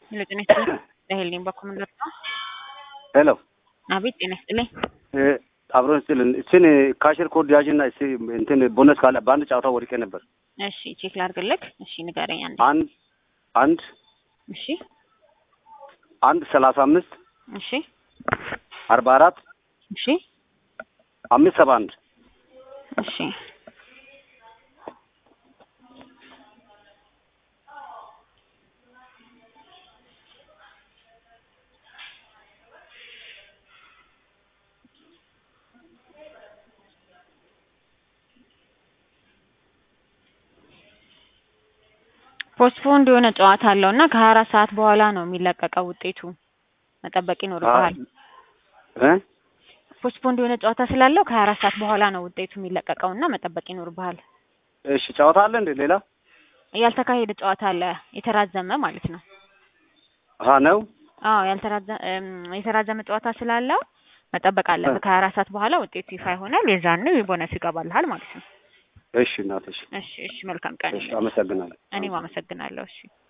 ሄሎ ጤና ይስጥልኝ። ራሄል ነኝ በኮመንደር ነው። ሄሎ አቤት ጤና ይስጥልኝ። አብሮን ስጥልን እችን ካሽር ኮድ ያዥና እስ እንትን ቦነስ ካለ በአንድ ጨዋታ ወድቄ ነበር። እሺ ቼክ ላድርግልክ። እሺ ንገረኝ አንዴ። አንድ አንድ እሺ አንድ ሰላሳ አምስት እሺ አርባ አራት እሺ አምስት ሰባ አንድ እሺ ፖስትፖንድ የሆነ ጨዋታ አለው እና ከሀያ አራት ሰዓት በኋላ ነው የሚለቀቀው ውጤቱ መጠበቅ ይኖርብሃል። እ ፖስትፖንድ የሆነ ጨዋታ ስላለው ከሀያ አራት ሰዓት በኋላ ነው ውጤቱ የሚለቀቀው እና መጠበቅ ይኖርብሃል። እሺ ጨዋታ አለ እንዴ ሌላ? ያልተካሄደ ጨዋታ አለ የተራዘመ ማለት ነው። አሀ ነው አዎ ያልተራዘ እም፣ የተራዘመ ጨዋታ ስላለው መጠበቅ አለብህ። ከሀያ አራት ሰዓት በኋላ ውጤቱ ይፋ ይሆናል። የዛን ቦነስ ይገባልሃል ማለት ነው። እሺ እናትሽ እሺ እሺ፣ መልካም ቀን። እሺ አመሰግናለሁ። እኔም አመሰግናለሁ። እሺ